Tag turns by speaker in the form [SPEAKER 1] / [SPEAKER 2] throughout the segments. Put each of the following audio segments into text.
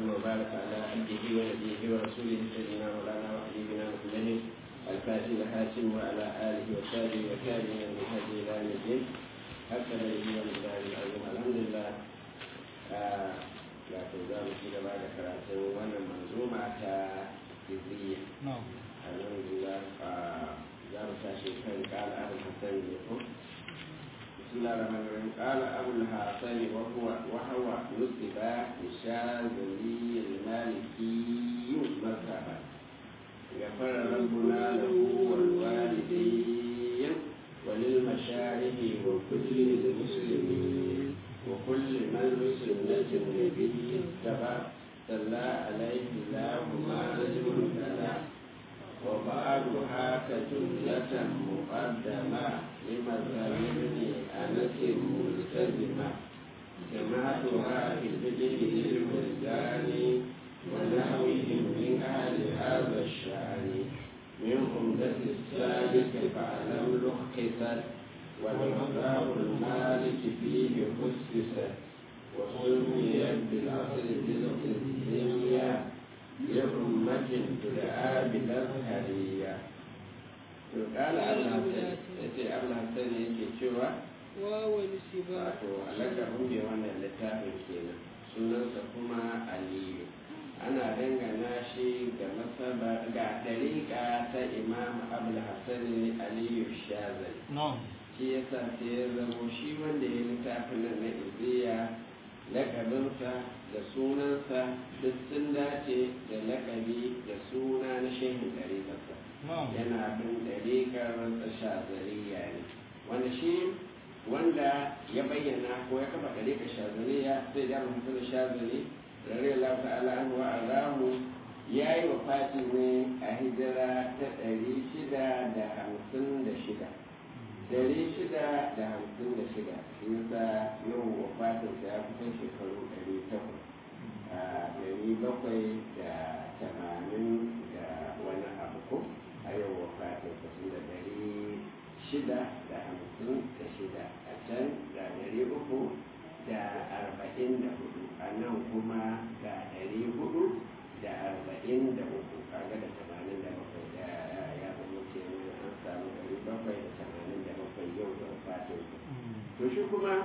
[SPEAKER 1] وسلم وبارك على عبده ونبيه ورسوله سيدنا مولانا وحبيبنا محمد الفاتح الحاتم وعلى اله وصحبه وتابعين من هدي الى يوم الدين حتى نبي والله العظيم الحمد لله wato za mu ci gaba da karatun wannan manzuma ta izriya alhamdulillah za mu tashi kan kala abu hasan ne ko بسم الله الرحمن الرحيم قال أبو الحسن وهو وهو نسب للشاذلي المالكي مذهبا غفر ربنا له والوالدين وللمشايخ وكل المسلمين وكل من بسنة النبي اتبع صلى عليه الله ما نجم الكلام وبعضها كجملة مقدمة لمذهب ابن أنس ملتزمة جماعتها في البدء للولدان ونحوهم من أهل هذا الشأن من عمدة السابق فاعلم لخصت والمذهب المالك فيه خصصت وسميت بالأصل بالقسمية لأمة تدعى بالأزهرية قال أبو الحسن yake cewa
[SPEAKER 2] wawani siba
[SPEAKER 1] wato alakabin mai wannan littafin kenan sunansa kuma aliyu ana dangana shi ga masaba ga ɗariƙa ta imam abul hassan aliyu shazali shi yasa sai ya zamo shi wanda ya littafin nan na iziya lakabinsa da sunansa duk sun dace da lakabi da suna na shehin ɗariƙarsa yana bin ɗariƙar shazaliya ne wanda shi wanda ya bayyana ko ya kafa ɗariƙar shazaliya sai da mutum da shazali rare lafi ala'anu wa alamu ya yi wa fati ne a hijira ta ɗari shida da hamsin da shida ɗari shida da hamsin da shida shi yasa yau wa fatinsa ya kusan shekaru ɗari takwas a ɗari bakwai da tamanin da wani abu ko a yau wa fatinsa su da ɗari shida da hamsin da shida a can ga ɗari uku da arba'in da hudu a nan kuma ga ɗari hudu da arba'in da uku kaga da tamanin da bakwai da ya zama kenan an samu ɗari bakwai da tamanin da bakwai yau da fatinsa to shi kuma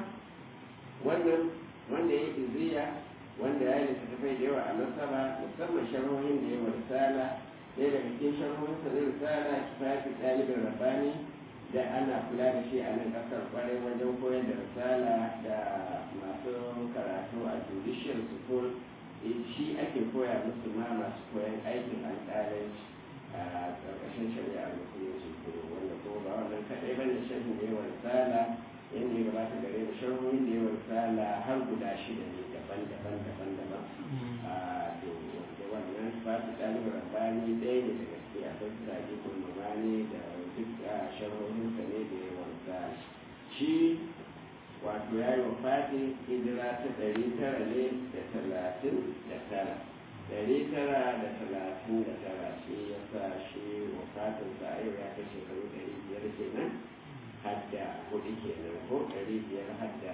[SPEAKER 1] wannan wanda ya yi ziya wanda ya yi littattafai da yawa a nasaba musamman sharhohin da yawa risala ɗaya daga cikin sharhohin sa na risala kifafi ɗalibin rabbani da ana kula da shi a nan ƙasar kwarai wajen koyar da risala da masu karatu a judicial school shi ake koya musu ma masu koyan aikin alƙalanci a ƙarƙashin shari'a musulunci ko wanda ko ba wannan kaɗai bane sharhin da yawa risala yadda ya gabata gare da sharhohin da yawa risala har guda shida ne daban-daban daban-daban a da wannan fasu ɗalibin rabbani ɗaya ne daga ciki a kan sage kulmamani da duk sharhohinsa ne da yawan sa shi wato ya yi wa fati hijira ta ɗari tara ne da talatin da tara ɗari tara da talatin da tara shi ya sa shi wafatinsa a yau ya kai shekaru ɗari biyar kenan hadda hudu kenan ko ɗari biyar hadda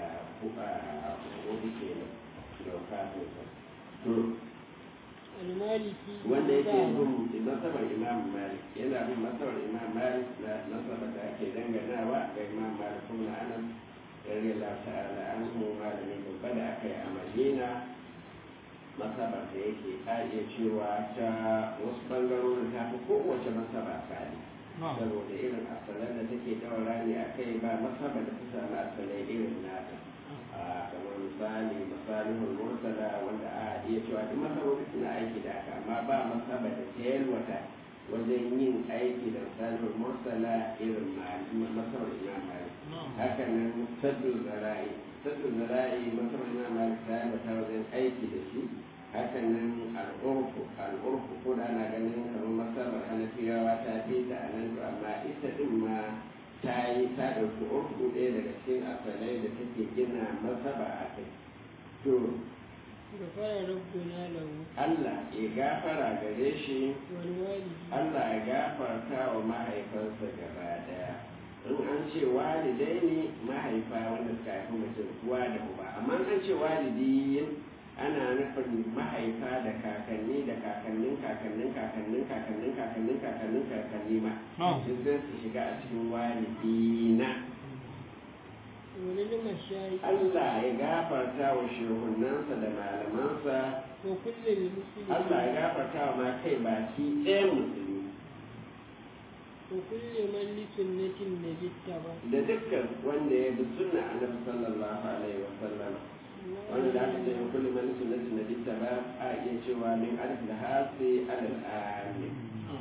[SPEAKER 1] hudu kenan da wafatinsa to
[SPEAKER 2] almaliki
[SPEAKER 1] wanda yake bin nasabar imam malik yana bin nasabar imam malik na nasabar da ake danganawa ga imam malik kuma anas yare la ta'ala an mu malami babba da aka yi a madina masabar da yake a iya cewa ta wasu bangarorin ta fi kowace masaba tsari saboda irin asalan da take daura ne a kai ba masaba da ta samu asalai irin nata kamar misali misalihul mursala wanda a iya cewa duk masabobi suna aiki da haka amma ba masaba da ta yalwata wajen yin aiki da misalihul mursala irin masabar imam malik haka nan saddu zara'i saddu zara'i masabar imam malik ta yalwata wajen aiki da shi haka nan al'urfu al'urfu ko da ana ganin kamar masabar hanafiyawa ta fi ta a nan amma ita din ma ta yi ta ɗauki urfu ɗaya daga cikin asalai da take gina masaba a kai to
[SPEAKER 2] gafara rabbuna lahu
[SPEAKER 1] Allah ya gafara gare shi
[SPEAKER 2] wal walidi
[SPEAKER 1] Allah ya gafarta wa mahaifansa gaba daya in an ce walidai ne mahaifa wanda suka haifi mutum uwa da uba amma an ce walidi ana nufin mahaifa da kakanni da kakannin kakannin kakannin kakannin kakannin kakannin kakanni ma duk zai su shiga a cikin walidina
[SPEAKER 2] wani mashayi
[SPEAKER 1] Allah ya gafarta wa shehunansa da malamansa
[SPEAKER 2] wa kullum musulmi
[SPEAKER 1] Allah ya gafarta wa ma kai baki ɗaya musulmi
[SPEAKER 2] wa kullum man li sunnatin nabitta ba
[SPEAKER 1] da dukkan wanda ya bi sunna annabi sallallahu alaihi wa sallam wanda da aka ce wa kullu man sunnati nabi ba a iya cewa min alif da hasi alal amin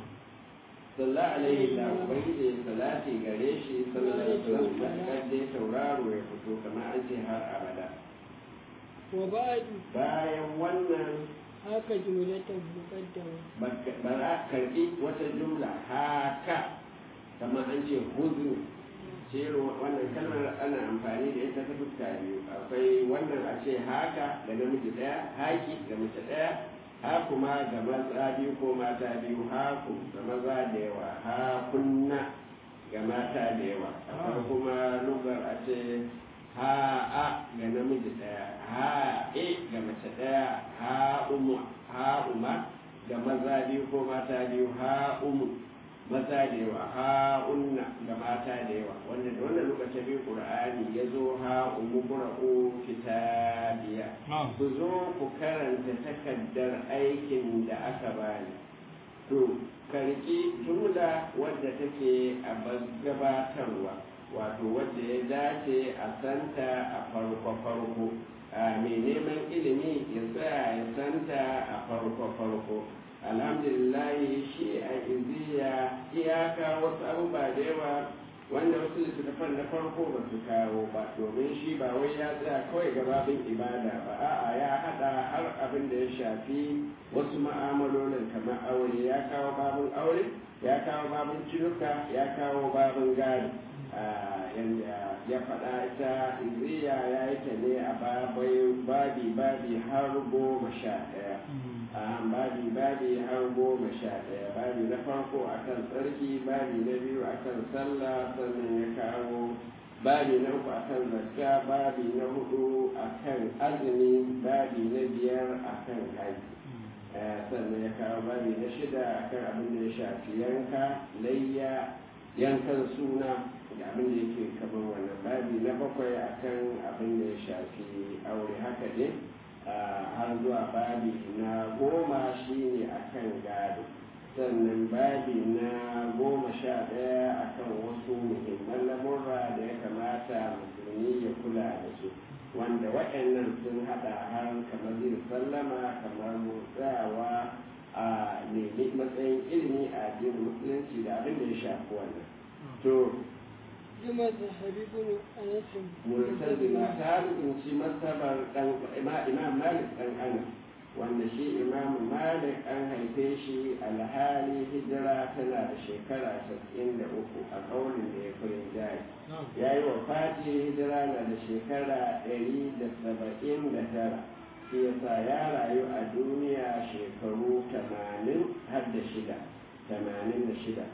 [SPEAKER 1] sallallahu alaihi da ubangiji salati gare shi sallallahu alaihi wa sallam matakar dai tauraro ya fito kamar an ce har abada
[SPEAKER 2] wa ba'du
[SPEAKER 1] bayan wannan
[SPEAKER 2] haka jumlatan muqaddama
[SPEAKER 1] ba za a karɓi wata jumla haka kamar an ce huzu cero wannan kalmar ana amfani da ita ta fuska biyu akwai wannan a ce haka da namiji ɗaya haki da mace ɗaya ha kuma ga maza biyu ko mata biyu haku ga maza da yawa ha kunna ga mata da yawa akwai kuma lugar a ce ha a ga namiji ɗaya ha e ga mace ɗaya ha umu ha uma ga maza biyu ko mata biyu ha umu maza da yawa ha unna ga mata da yawa wanda da wannan lokacin biyu qur'ani ya zo ha umu qura'u kitabiya ku zo ku karanta takaddar aikin da aka bani to karki jumla wadda take a gabatarwa wato wadda ya dace a santa a farko farko a mai neman ilimi ya tsaya ya santa a farko farko alhamdulillah shi a iziya iyaka wasu abubuwa da yawa wanda wasu littattafan na farko ba su kawo ba domin shi ba wai ya tsaya kawai gababin ibada ba a'a ya hada har abin da ya shafi wasu ma'amalolin kamar aure ya kawo babin aure ya kawo babin cinuka ya kawo babin gari yadda ya faɗa ita iziya ya yi ta ne a babi babi har goma sha ɗaya a babi babi har goma sha ɗaya babi na farko akan tsarki babi na biyu akan sallah sannan ya kawo babi na uku akan zakka babi na hudu akan azumi babi na biyar akan haji sannan ya kawo babi na shida akan abin da ya shafi yanka layya yankan suna da abin da yake kamar wannan babi na bakwai akan abin da ya shafi aure haka ne har zuwa babi na goma shine akan gado sannan babi na goma sha ɗaya akan wasu muhimman lamurra da ya kamata musulmi ya kula da su wanda waɗannan sun haɗa har kamar yin sallama kamar motsawa a nemi matsayin ilimi a addinin musulunci da abin da ya shafi wannan to
[SPEAKER 2] Juma da Habibun Anasin.
[SPEAKER 1] murtazila ta rubuci masabar dan imam malik dan anas wanda shi imam malik an haife shi alhali hijira tana da shekara 93 a kaunin da ya kurin jari ya yi wa fati hijira na da shekara 179 shi yasa ya rayu a duniya shekaru 80 har da shida 86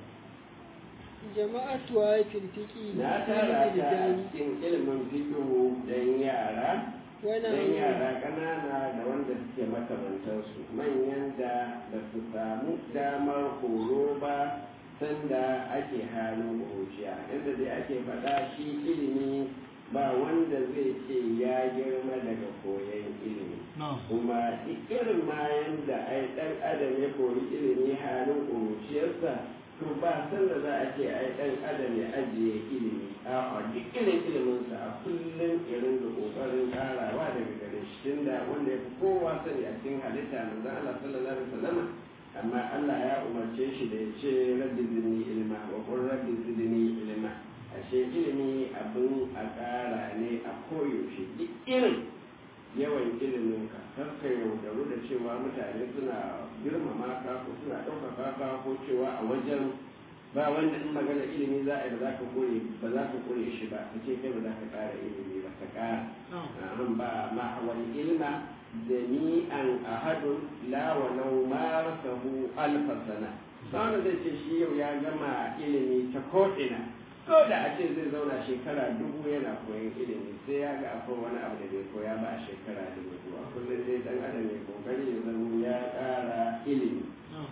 [SPEAKER 2] Jama'atu wa firfiki
[SPEAKER 1] na tara ta cikin ilimin fikihu don yara don yara ƙanana da wanda suke makamantarsu manyan da ba su samu damar horo ba sanda ake halin ƙuruciya inda dai ake faɗa shi ilimi ba wanda zai ce ya girma daga koyon ilimi kuma duk irin ma yanda ai ɗan adam ya koyi ilimi halin ƙuruciyarsa to ba san da za a ce ai dan adam ya ajiye ilimi a duk irin iliminsa a kullum irin da kokarin karawa daga gare shi tunda wanda ya fi kowa sani a cikin halitta manzon Allah sallallahu alaihi wasallam amma Allah ya umarce shi da ya ce rabbi zidni ilma wa qur rabbi zidni ilma ashe ilimi abin a kara ne a koyaushe duk irin yawan ilimin ka kar ka yaudaru da cewa mutane suna girmama ka ko suna ɗaukaka ka ko cewa a wajen ba wanda in magana ilimi za a yi ba za ka koye ba za ka koye shi ba ka ce kai ba za ka ƙara ilimi ba ka ƙara an ba ma wani ilma jami'an ahadun la wa law marasahu alfa sana wanda zai ce shi yau ya gama ilimi ta ko'ina ko da a ce zai zauna shekara dubu yana koyon ilimi sai ya ga akwai wani abu da bai koya ba a shekara dubu a kullum dai dan adam ya kokari ya zama ya ƙara ilimi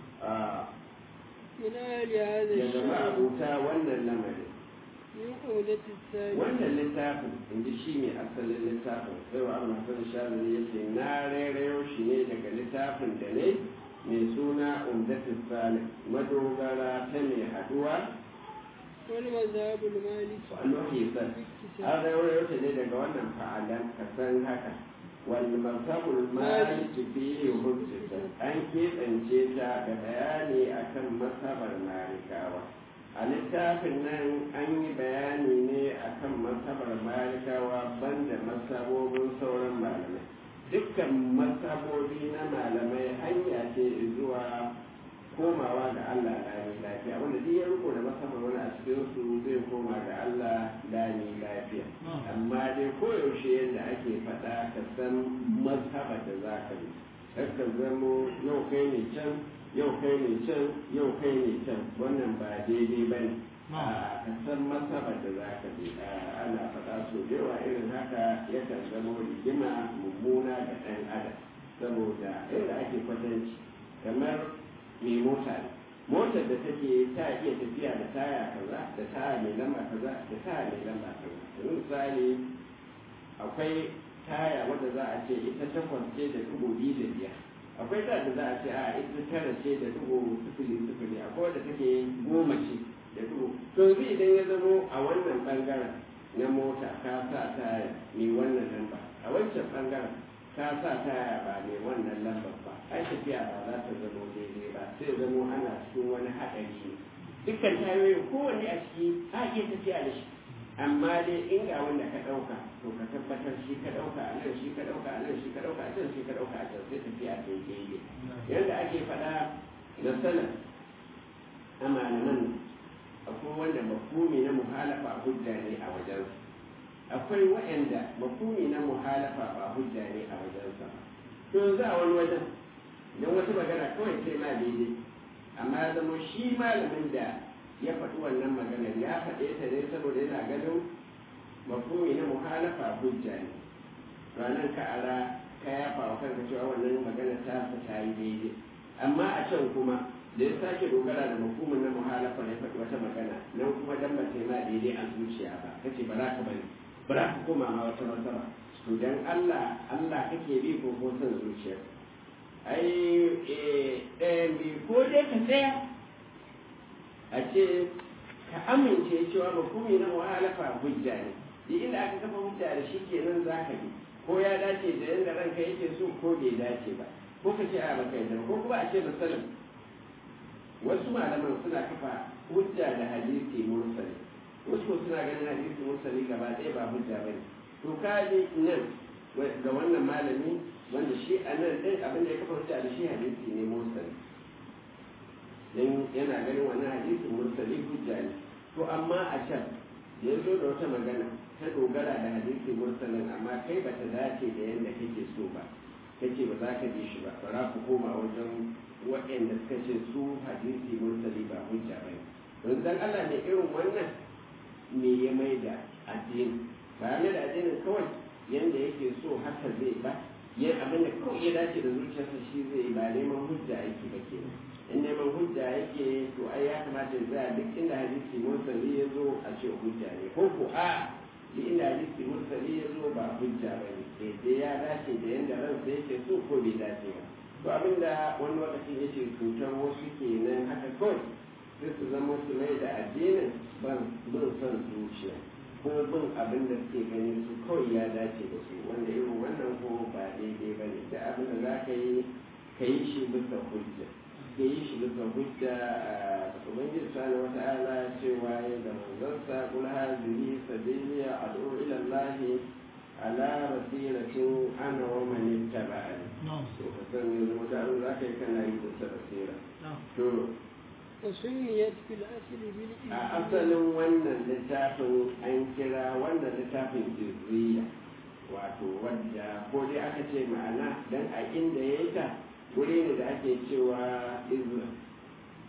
[SPEAKER 2] ina ya hada
[SPEAKER 1] ya zama
[SPEAKER 2] shi
[SPEAKER 1] abuta wannan lamarin
[SPEAKER 2] min qawlati sani
[SPEAKER 1] wannan littafin in ji shi ne asalin littafin sai wa amma sun shazari ya ce na rairayo shi ne daga littafin da ne mai suna umdatin salih madogara ta mai haduwa
[SPEAKER 2] wal mazhabul maliki
[SPEAKER 1] annuhi san an rairayo ta ne daga wannan fa'alan ka san haka wal mazhabul malik fi hujjata an keɓance ta da bayani akan mazhabar malikawa a littafin nan an yi bayani ne akan masabar malikawa banda masabobin sauran malamai dukkan masabobi na malamai hanya ce zuwa komawa ga Allah lami lafiya wanda duk ya riko da masabar wani a cikin su zai koma ga Allah lami lafiya amma dai koyaushe yadda ake faɗa ka san masabar da za ka bi ka zamo yau kai ne can yau kai ne can yau kai ne can wannan ba daidai ba ne a ka san masabar da za ka bi ana faɗa so da yawa irin haka yakan zama rigima mummuna ga ɗan adam saboda inda ake kwatanci kamar mai mota ne motar da take ta iya tafiya da taya kaza da taya mai lamba kaza da taya mai lamba kaza yanzu misali akwai taya wadda za a ce ita takwas ce da dubu biyu da biyar akwai ta da za a ce a ita tara ce da dubu sifili sifili akwai wadda take goma ce da dubu to yanzu idan ya zamo a wannan bangaren na mota ka sa ta mai wannan lamba a wancan bangaren ka sa ta ba mai wannan lambar ba ai tafiya ba za ta zamo daidai ba sai zamo ana cikin wani haɗari ne dukkan tayoyin kowanne a ciki a iya tafiya da shi amma dai in ga wanda ka ɗauka to ka tabbatar shi ka ɗauka a nan shi ka ɗauka a nan shi ka ɗauka a can shi ka ɗauka a can sai tafiya ta yi daidai yadda ake faɗa da sanar a malaman akwai wanda mafumi na muhalafa hujja ne a wajensa akwai waɗanda mafumi na muhalafa ba hujja ne a wajensa to yanzu a wani wajen idan wata magana kawai sai ma daidai amma ya zama shi malamin da ya faɗi wannan maganar ya faɗe ta ne saboda yana ganin mafumi na muhalafa hujja ne ranar ka ara ka yafa wa kanka cewa wannan magana ta ta yi daidai amma a can kuma da ya sake dogara da mafumin na muhalafa ya faɗi wata magana nan kuma dan ba ta ma daidai a zuciya ba kace ba za ka bari ba za ka koma ma wata masaba to dan Allah Allah kake bi ko ko son zuciya ai eh bi ko dai ka tsaya a ce ka amince cewa mafumi na muhalafa hujja ne duk inda aka kafa hujja da shi kenan za ka bi ko ya dace da yadda ranka yake so ko bai dace ba ko ka ce a baka yadda ko kuma a ce misalin wasu malaman suna kafa hujja da hadisi mursali wasu ko suna ganin hadisi mursali gaba ɗaya ba hujja ba ne to ka ji nan ga wannan malami wanda shi a nan ɗin abin da ya kafa hujja da shi hadisi ne mursali dan yana ganin wannan hadisin mursali hujja ne to amma a can ya zo da wata magana ta dogara da hadisi mursalin amma kai bata dace da yadda kake so ba kace ba za ka bi shi ba bara ku koma wajen waɗanda suka ce su hadisi mursali ba hujja ba ne don dan Allah ne irin wannan me ya mai da addini ba ya da addinin kawai yanda yake so haka zai ba ya abin da kawai ya dace da zuciyarsa shi zai ba neman hujja yake ba kenan in neman hujja yake to ai ya kamata ya tsaya duk inda hadisi mursali ya zo a ce hujja ne ko ko a duk inda hadisi mursali ya zo ba hujja ba ne sai ya dace da yanda ransa yake so ko bai dace ba to abinda wani lokacin yake cutar wasu kenan haka kawai sai su zama su mai da addinin ban bin son zuciya ko bin abin da suke gani su kawai ya dace da su wanda irin wannan ko ba daidai ba ne da abin da za ka yi ka yi shi bisa hujja ka yi shi bisa hujja a ubangiji sani wata ala cewa ya da manzansa kul hadhihi sabili ad'u ila allahi ala basiratin ana wa man ittaba'ani to ka san yanzu wata abin za ka yi kana yi bisa basira to
[SPEAKER 2] وسميت في الأصل بالإذن
[SPEAKER 1] a asalin wannan littafin an kira wannan littafin izriya wato wadda ko dai aka ce ma'ana dan a inda ya yi ta wuri ne da ake cewa izra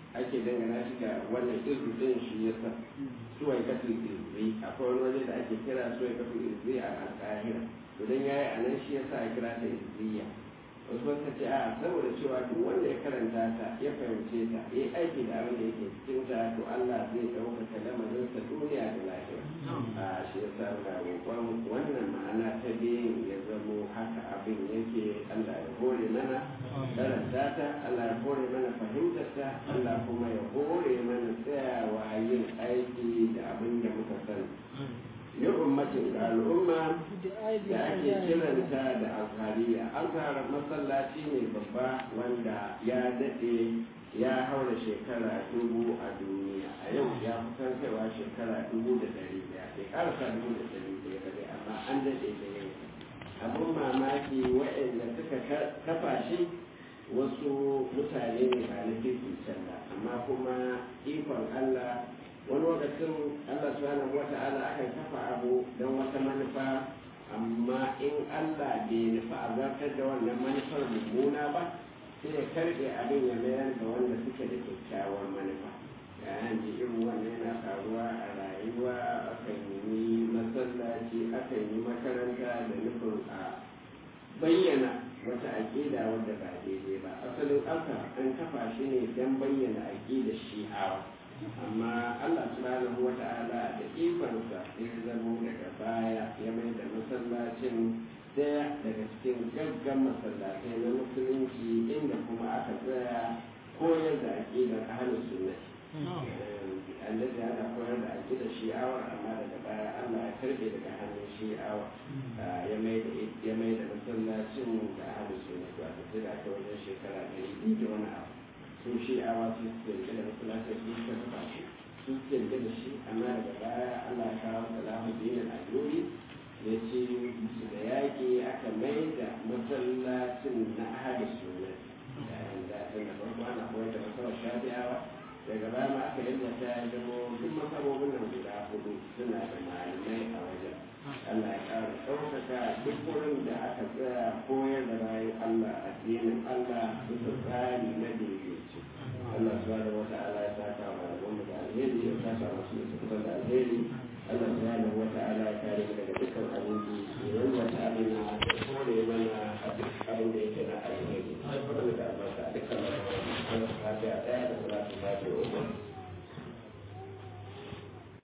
[SPEAKER 1] ake dangana shi ga wannan izu din shi ya sa suwai kafin izzi akwai wani waje da ake kira suwai kafin izzi a alƙahira idan ya yi a nan shi ya sa a kira ta izziya wasu wata ce a saboda cewa duk wanda ya karanta ta ya fahimce ta ya aiki da abin da yake cikin ta to Allah zai ɗaukaka lamarinsa duniya da lahira a shi ya sa ga roƙon wannan ma'ana ta biyun ya zamo haka abin yake Allah ya hore mana karanta ta Allah ya hore mana fahimtar ta Allah kuma ya hore mana tsayawa yin aiki da abin da muka sani yin ummatin ga al'umma da ake kiranta da alfariya alfahar masallaci ne babba wanda ya daɗe ya haura shekara dubu a duniya a yau ya kusan kaiwa shekara dubu da ɗari ɗaya bai ƙarasa dubu da ɗari ɗaya ba dai amma an daɗe da yau abin mamaki waɗanda suka kafa shi wasu mutane ne ba na kirkin can ba amma kuma ikon Allah wani lokacin Allah subhanahu wa ta'ala akan kafa abu don wata manufa amma in Allah bai nufa a zartar da wannan manufar mummuna ba sai ya karɓe abin ya mayar da wanda suke da kyakkyawar manufa yayin da irin wannan yana faruwa a rayuwa akan yi masallaci akan yi makaranta da nufin a bayyana wata aƙida wadda ba daidai ba asalin aka an kafa shi ne don bayyana aƙidar shi'awa amma Allah subhanahu wa ta'ala da ikonsa ya zamo daga baya ya mai da masallacin daya daga cikin gaggan masallatai na musulunci inda kuma aka tsaya koyar da aƙidar ahlus sunna annabi ana koyar da aƙidar shi'awar amma daga baya Allah ya karbe daga hannun shi'awa ya mai da ya mai da masallacin da ahlus sunna wato sai da aka wajen shekara ɗari da wani abu sun shi a wasu suke rike da masallacin su suka kafa shi su suke rike da shi amma daga baya Allah ya kawo salahu dinin al'uri ya ce musu da yaƙi aka mai da masallacin na ahli sunna da tun da farko ana koyar da masarar shafi'awa daga baya ma aka yadda ta ya zama duk masarobin nan guda hudu suna da malamai a wajen Allah ya ƙara ɗaukaka duk wurin da aka tsaya koyar da bayan Allah addinin Allah bisa tsari na daidaici Allah subhanahu wa ta'ala ya saka wa malaman da alheri ya saka masu da suka da alheri Allah subhanahu wa ta'ala ya kare mu daga dukkan abinci ya wanda ta amina da kore